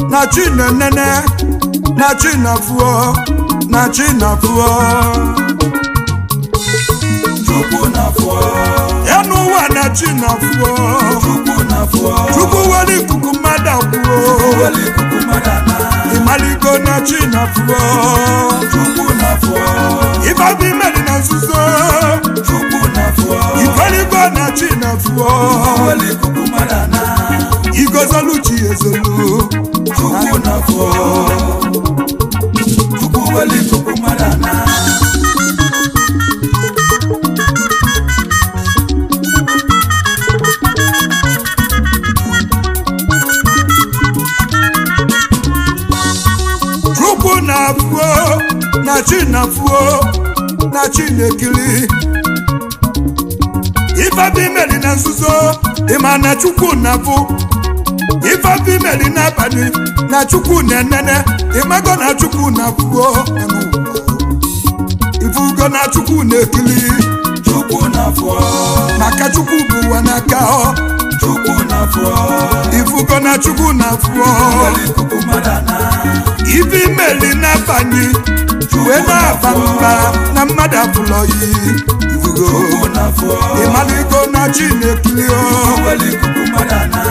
na chi na-enene na chi na-afụọ na chi na-afụọ Chukwu na-afọ enu ụwa na chi na-afụọ Chukwu na-afọ chukwu were ikuku mmadụ akwụọ weli ikuku mmadụ ana ịmaligo na chi na-afụọ Chukwu na-afọ ịbabụ imeri na nzuzo Chukwu na-afọ ifeligo na chi na-afụọ weli ikuku mmadụ ana igozolu chi ezolu Chukwu na-afọ Chukwu weli ikuku mmadụ ana chukwu na-afụọ na chi na-afụọ na chi na-ekiri ifebi imeri na nzuzo ịma na chukwu na-afụ ifebi imeri n'abalị na chukwu na-enene ịmago na chukwu na-afụọ ifugo na chukwu na-ekiri Chukwu na-afọ maka chukwu bụ ụwa n'aka ọ Chukwu na-afọ ifugo na chukwu na-afụọ weli ikuku mmadụ ana ife imeli n'abalị wee na-aba mba na mmadụ abụlọ yi ifugo Chukwu na-afọ ịmaligo na chi na-ekiri ọ weli ikuku mmadụ ana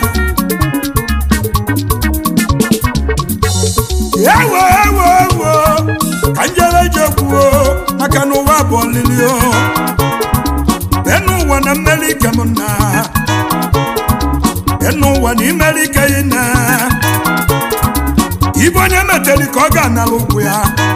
ewo ewo ewo ka njere je kwuo maka na ụwa bụ ọlịlị o enu ụwa na mmeri ike m na enu ụwa na imeri ike ị na ibe onye meteri ka ọ ga-anara ụkwụ ya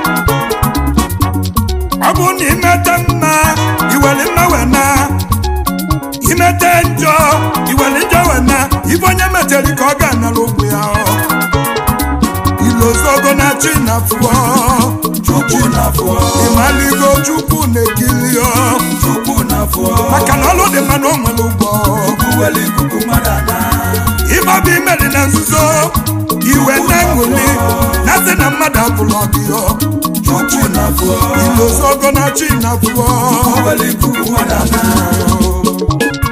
ọ bụ na imete mma iwere mma wee na imete njọ iwere njọ wee na ibe onye meteri ka ọ ga-anara ụkwụ ya ọ ilozogo na chi na fụọ Chukwu na-afọ ịmaligo chukwu na-ekili ọ Chukwu na-afọ maka na ọlụ dị mma na o nwere ụgbọ Chukwu weli ikuku mmadụ ana ịgbaba imeri na nzuzo iwe na ṅụli na sị na mmadụ abụlọ gị ọ Chukwu na-afọ ilozogo na chi na fụọ weli ikuku mmadụ ana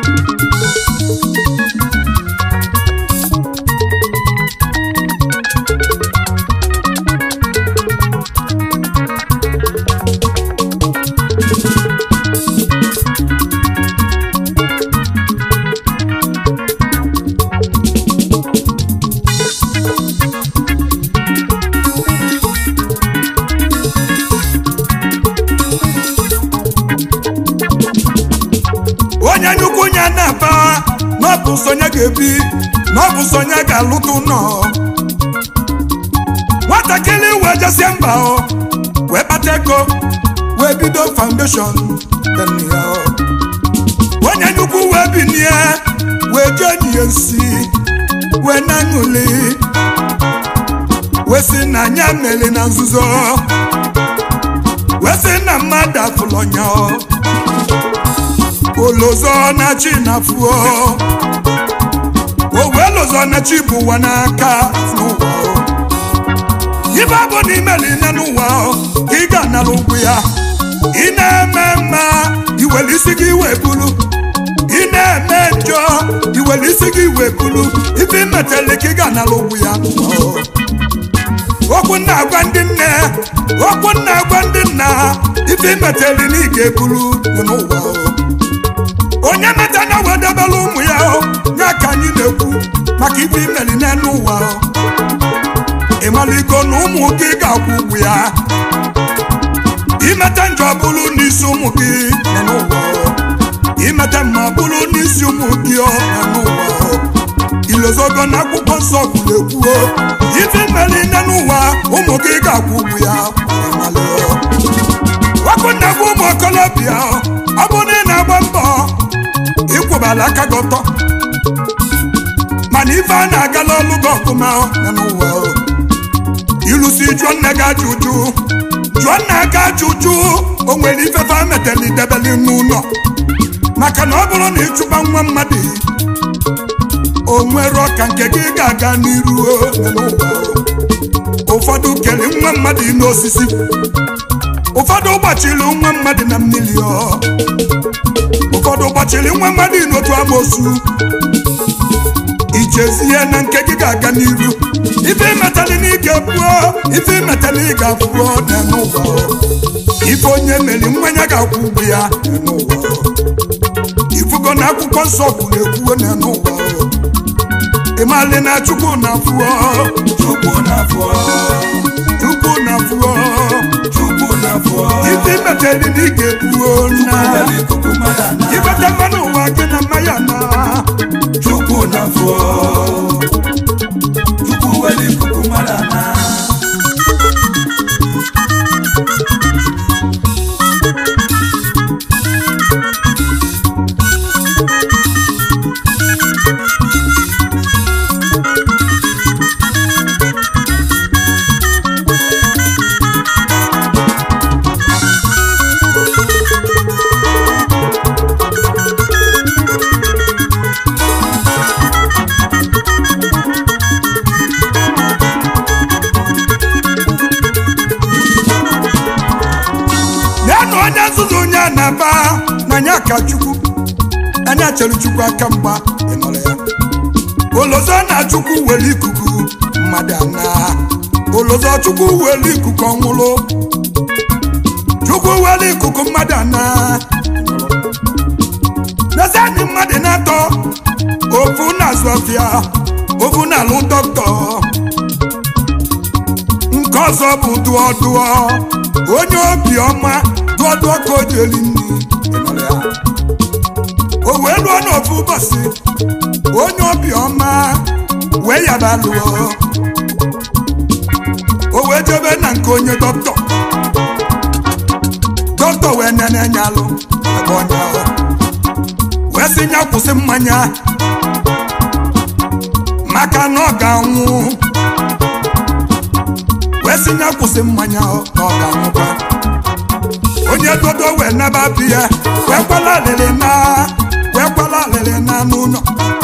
onye nnukwu nya na-aba na ọ bụ sonye ga-ebi na ọ bụ sonye ga-alụta ụlọ nwatakịrị wee jesie mba ọ wee kpata ego wee bido foundation dị ya ọ. onye nnukwu wee binie wee jee nye nsi wee na-aṅụli wee sị na anya meli na nzuzo wee sị na mmadụ afụlọ nya ọ. olozo na chi na fuo owe lozo na chi bụ ụwa n'aka n'ụwa o. ibe bụ na imeli nne n'ụwa o, ka ị ga-anara ụgwụ ya ị na-eme mma iwere isi gị wee bulu ị na-eme njọ iwere isi gị wee bulu ife imetele ka ị ga-anara ụgwụ ya n'ụwa o. okwu na-agwa ndị nne okwu na-agwa ndị nna ife imetele na ị ga-ebulu n'ụwa o. onye meta na wedebela ụmụ ya o ya ka anyị na-ekwu maka ife imeli n'elu ụwa o ịmaligo na ụmụ gị ga-akwụ ụgwụ ya imete njọ bụrụ n'isi ụmụ gị nọ n'ụwa o imete mma bụrụ n'isi ụmụ gị ọ nọ n'ụwa o ilozogo na akwụkwọ nsọ kwuru ekwu o ife imeli n'elu ụwa ụmụ gị ga-akwụ ụgwụ ya ịmali o ọkụ na-agwa ụmụ okolobịa o ọ bụ na ị na-agba mbọ ịkwụbala aka gị ọtọ mana ife a na-agala ọlụ gị ọfụma ya n'ụwa o. ilusi jụọ nne gị ajụjụ jụọ nna gị ajụjụ o nwere ife fa meteli debeli n'ụlọ maka na ọ bụrụ na ịchụba nwa mmadụ o nwere ọka nke gị ga-aga n'iru o, ya n'ụwa o. ụfọdụ kere nwa mmadụ n'osisi ụfọdụ gbachiri nwa mmadụ na mmiri ọ ụfọdụ gbachiri nwa mmadụ n'otu amoosu ichezie na nke gị ga-aga n'iru ife metali n'ike buo ife metali ịga buo n'ụwa ife onye meri mmanya ga-akwụ ụgwọ ya n'ụwa ifugo na akwụkwọ nsọ kwuru ekwuo n'ụwa ịmali na chukwu na fụọ Chukwu na-afọ chukwu na fụọ Chukwu na-afọ ife metali n'ike buo na were ikuku mmadụ ana ibete mmanụ ụwa gị na mmanya na Chukwu na-afọ Chukwu were ikuku mmadụ ana ya na onye nzuzu onye a na-aba n'anya ka chukwu anya chere chukwu aka mgba ịnọrọ ya olozo na chukwu were ikuku mmadụ ana olozo chukwu were ikuku ọnwụrụ chukwu were ikuku mmadụ ana n'ezianị mmadụ na-atọ ofu na-azụ ọfịa ofu na-alụ dọkịta nke ọzọ bụ dụọ dụọ onye obiọma dụọ dụọ ka o ji eri nri ịnọrọ ya. o wee lụọ n'ofu ụbọchị onye obiọma wee yaba lụọ o wee jebe na nke onye dọkịta dọkịta wee nene nya alụ ebe onye ahụ wee sị ya kwụsị mmanya maka na ọ ga-anwụ wee sị ya kwụsị mmanya ọ na ọ ga-anwụkwa onye dodo wee naba bi ya wee kwala alịrị na wee kwala alịrị na n'ụlọ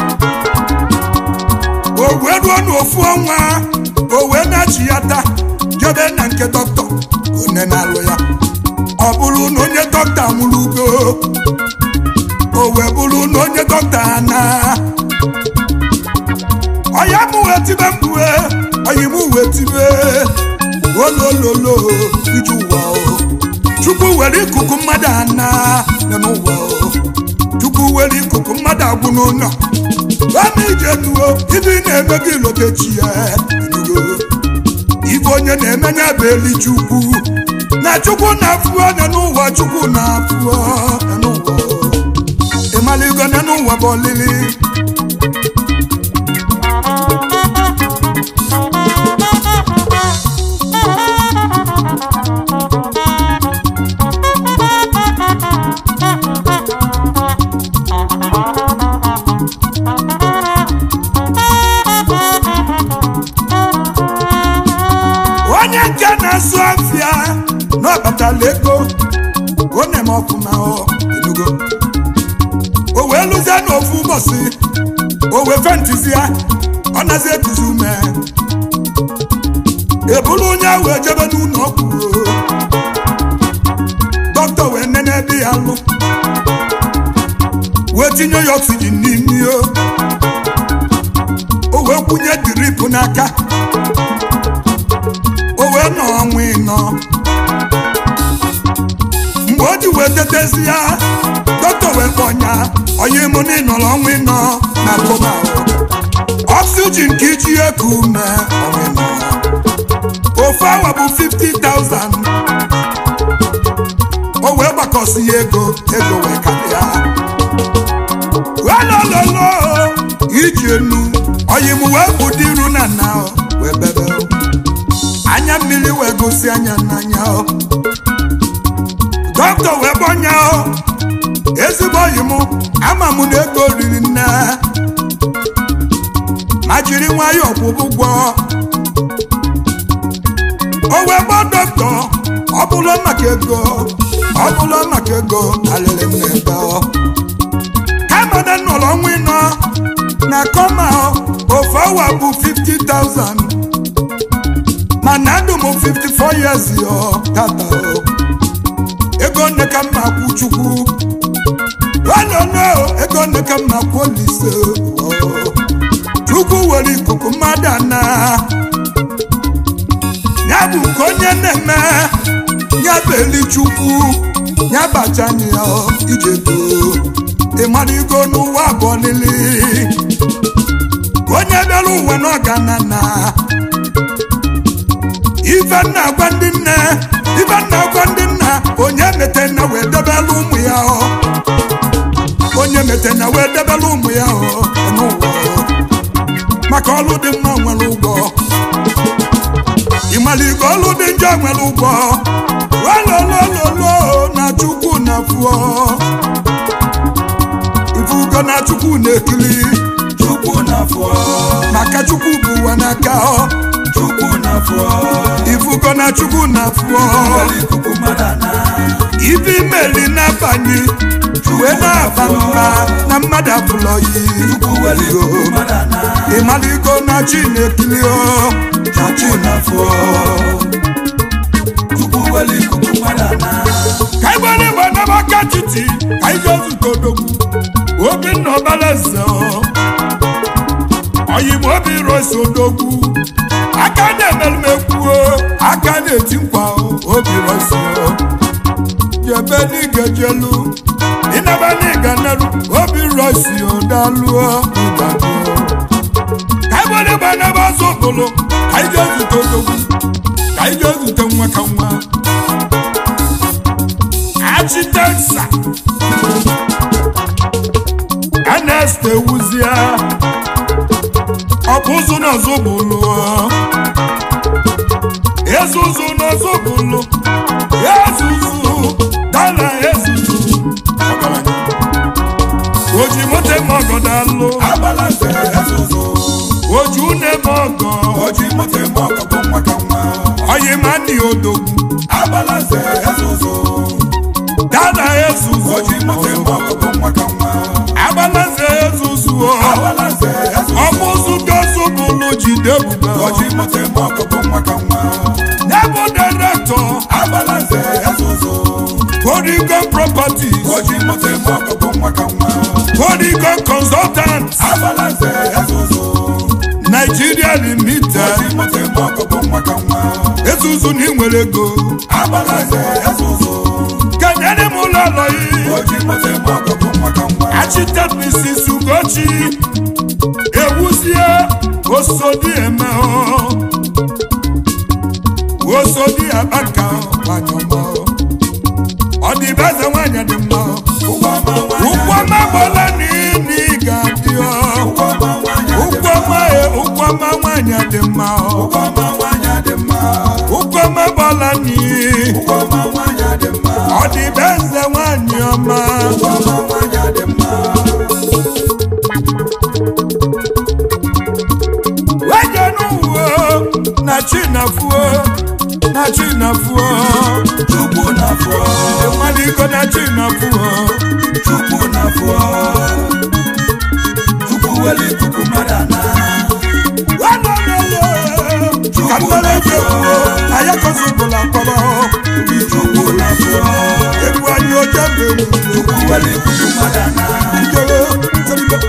o wee ruo n'ofu ọnwa o wee na-achị ya taa jebe na nke dọkịta onye na-alụ ya ọ bụrụ na onye dọkịta nwụrụ ugo o wee bụrụ na onye dọkịta na ọya mụ wee tibe mkpue ọyị mụ wee tibe olololo iju ụwa o chukwu were ikuku mmadụ ana nọ n'ụwa o chukwu were ikuku mmadụ agwụ n'ụlọ ama ije nuo ibe ị na-eme gị lotechi ya inugo ife onye na-emenye bụ eli chukwu na chukwu na-afụọ nọ n'ụwa chukwu na-afụọ nọ n'ụwa o ịmaligo nọ n'ụwa bụ olili onye nke na-asụ afịa n'ọbatala ego ọ na-eme ọfụma ọ enugo o wee lụzie n'ofu ụbọchị o wee fentizi ya ọ nazi ekuzi ume ebulu onye ahụ ejebe n'ụlọ ọgwụ dọkịta wee nene ebe ya lụ wee tinye ya oxygen n'imi o o wee kwụnye drip n'aka o wee nọ ọnwa ịnọ mgbe o ji wee tetezi ya dọkịta wee kpọnya onye mụ na ịnọrọ ọnwa ịnọ na koma oxygen ka iji eku ume ọnwa ịnọ ofu awa bụ 50,000 o wee gbakọsi ya ego ego wee karịa welololo iji enu oyi m wee bụ dị iru na nna o, wee bebe o. anya mmiri wee gosi anya n'anya o dọkịta wee gbọnya o ezigbo oyi m ama m na ego riri nne ma jiri nwayọọ kwụbụ ụgwọ o wee gbọ dọkịta ọ bụla maka ego ọ bụla maka ego alịrị m n'ebe ọ kama na nọrọ ọnwa ịnọ na kọma ofu awa bụ 50,000 mana ndụ m 54 years yo tata o ego nne ka mma kwụ chukwu ololo ego nne ka mma kwụ olise o chukwu were ikuku mmadụ ana ya bụ nke onye na-eme ya bụ eli chukwu ya bachana ya ijego ịmaligo n'ụwa abụọ lili onye bịara ụwa n'ọganana ife nna agwa ndị nne ife nna agwa ndị nna onye mete na wee debela ụmụ ya ọ onye mete na wee debela ụmụ ya ọ n'ụwa maka ọlụ dị mma nwere ụgwọ ịmaligo ọlụ dị njọ nwere ụgwọ walolololo na chukwu na fụọ ifugo na chukwu na-ekili chukwu na-afọ maka chukwu bụ ụwa n'aka ọ chukwu na-afọ ifugo na chukwu na fụọ were ikuku mmadụ ana ife imeli na-abanye wee na-aba mba na mmadụ abụlọ yi chukwu were ikuku mmadụ ana ịmaligo na chi na-ekili ọ na chi chukwu na-afọ chukwu were ikuku mmadụ ana ka igbere igbe n'amaka titi ka ije zute odogwu obinna ọbalaeze oyim obi rosi odogwu aka na-emerumekwu aka na-eti nkwa obi rosi jebe n'ige jelu ịnaba n'ịga neru obi rosi odaluo ụdadụ ka igbere igbe n'ebe ọzọ okpolo ka ije zute odogwu ka ije zute nwa ka nwa architecture Ernest Ewuzie ọ bụ ụzụ n'ọzọ bụlụ ezuzu n'ọzọ bụlụ ezuzu dala ezuzu ọgaranya. oji moto eme ọgọ dalụ abalanze ezuzu oji une eme ọgọ oji moto eme ọkọkọ nwa ka nwa oyi ma ndị odogwu abalanze ezuzu dala ezuzu oji moto eme ọkọkọ nwa ka nwa agbalaze ezuzu ọ abalanze ezuzu ọbụzụ gozu bụlụ jide ebube oji moto eme ọkọkọ nwa ka nwa Nebo director abalanze ezuzu Polygon Properties oji moto eme ọkọkọ nwa ka nwa Polygon Consultants abalanze ezuzu Nigeria Limited oji moto eme ọkọkọ nwa ka nwa ezuzu na inwere ego abalanze ezuzu kenyere m ụlọ ụlọ yi oji moto eme ọkọkọ nwa ka nwa Architect Mrs. Ugochi ewuzie osodi eme osodi abaka gbanyọmọ ọdịbeze nwanyị dị mma ụgbọma ụkwụ ọma gbọla n'ini ga-adị ọ ụgbọma nwanyị ụkwụ ọma e ụkwụ ọma nwanyị dị mma ọ ụgbọma nwanyị dị mma ụkwụ ọma gbọla n'i ụgbọma nwanyị dị mma ọdịbeze nwanyị ọma ụgbọma nwanyị dị mma weje n'uwe na chinafuo na chinafuo chukwu na-afọ ịmaliko na chinafuo chukwu na-afọ chukwu were ikuku mmadụ ana wanololo ka mmelefe kwuo ayakozụbụla kpọrọ chukwu na-afọ egwu anyị oje mgbe chukwu were ikuku mmadụ ana njere teribe